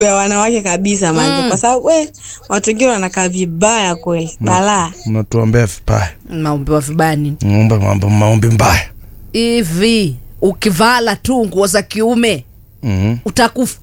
ya wanawake kabisa manze, kwa sababu we watu wengine wanakaa vibaya kweli, balaa. Mnatuombea vibaya, maombewa vibaya nini Mnaomba mambo maombi mbaya. hivi ukivala tu nguo za kiume Mhm. utakufa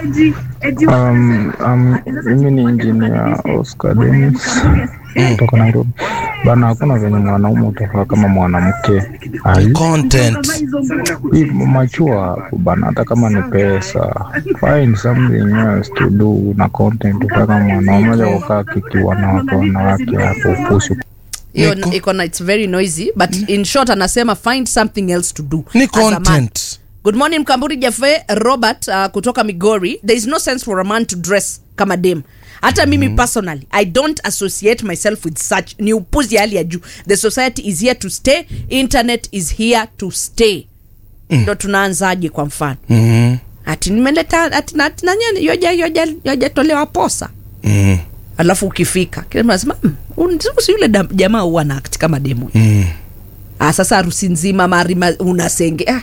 Um, um, mimi ni engineer Oscar Dennis kutoka Nairobi. Bana, hakuna venye mwanaume utafaa kama mwanamke. Ai, Content. hii machua hapo bana, hata kama ni pesa, find something else to do na content utaka kama mwanaume moja kukaa kiki wanawake wanawake hapo upushi hiyo Niko- iko na it's very noisy but in short anasema find something else to do Ni as a man. content. good morning mkamburi jafe robert uh, kutoka migori there is no sense for a man to dress kama dem hata mimi personally i don't associate myself with such ni upuzi hali ya juu the society is here to stay internet is here to stay ndo tunaanzaje kwa mfano Mhm. ati nimeleta ati na- ati nanyani yoja yoja yojatolewa posa Mhm. alafu ukifika kila mtu anasema "Mm, huyu si yule dam- jamaa huwa na akti kama demu Mhm. ah, sasa harusi nzima marima unasenge ah.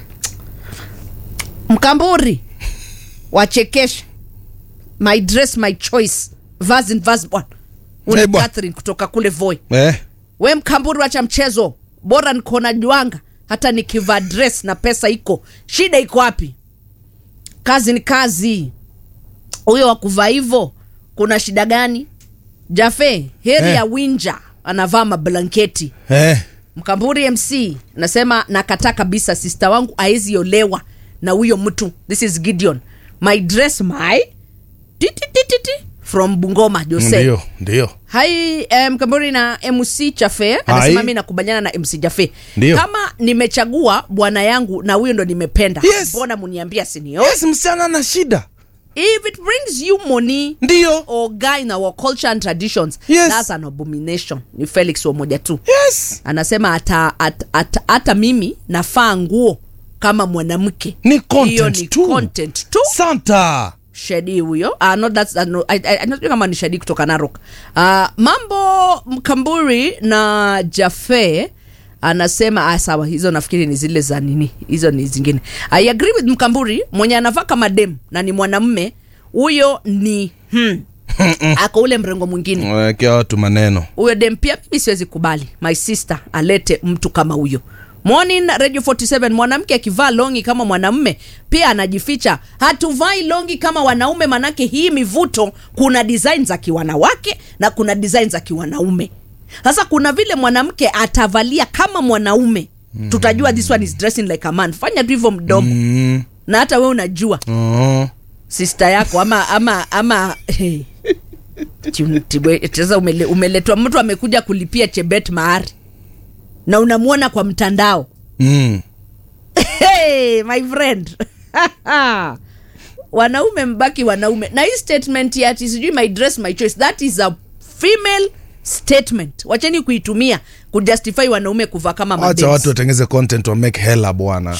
mkamburi wachekesha my dress my choice vazi ni vazi bwana Ule Eh, bwana. Catherine kutoka kule voi Eh. we mkamburi wacha mchezo bora niko na juanga hata nikivaa dress na pesa iko shida iko wapi kazi ni kazi huyo wakuvaa hivo kuna shida gani jafe heri Eh. ya winja anavaa mablanketi Eh. mkamburi mc nasema nakataa kabisa sista wangu aezi olewa na huyo mtu this is gideon my dress my titititi from bungoma jose Ndio, ndio. hai eh, mkamburi na mc chafe anasema Hai. mi nakubaliana na mc jafe Ndio. kama nimechagua bwana yangu na huyo ndo nimependa Yes. mbona muniambia sinio Yes, msichana na shida. if it brings you money Ndio. or guy in our culture and traditions Yes. that's an abomination ni felix wamoja tu Yes. anasema hata hata- hata- hata mimi nafaa nguo kama mwanamke Ni hiyo content ni tu. content tu Santa. shedi huyo uh, not that's, uh, no, I, I, I, not kama ni shedi kutoka narok uh, mambo mkamburi na jafe anasema ah, sawa hizo nafikiri ni zile za nini hizo ni zingine i agree with mkamburi mwenye anavaa kama dem na ni mwanamme huyo ni hmm, ako ule mrengo mwingine Wekea watu maneno. huyo dem pia mimi siwezi kubali my sister alete mtu kama huyo morning radio 47 mwanamke akivaa longi kama mwanamme pia anajificha hatuvai longi kama wanaume manake hii mivuto kuna design za kiwanawake na kuna design za kiwanaume sasa kuna vile mwanamke atavalia kama mwanaume mm. tutajua this one is dressing like a man fanya tu hivyo mdomo Mm. na hata we unajua Oh. sister yako ama ama ama hey. Chim- tibwe- sasa umele, umeletwa mtu amekuja kulipia chebet mahari na unamwona kwa mtandao Mm. hey, my friend wanaume mbaki wanaume na hii statement ya ati sijui my dress my choice that is a female statement wacheni kuitumia kujustify wanaume kuvaa kama Wacha mabebs. watu watengeze content wa make hela bwana.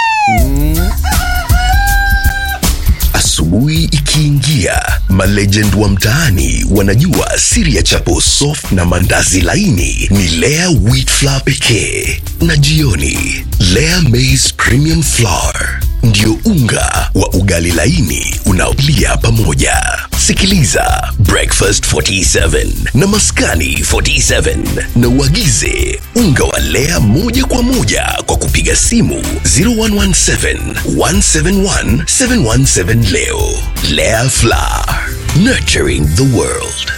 Asubuhi ikiingia, malegend wa mtaani wanajua siri ya chapo soft na mandazi laini ni Lea wheat flour pekee, na jioni Lea maize premium flour ndio unga wa ugali laini unaolia pamoja. Sikiliza Breakfast 47 na Maskani 47 na uagize unga wa Lea moja kwa moja kwa kupiga simu 0117 171 717 leo. Lea Flour, nurturing the world.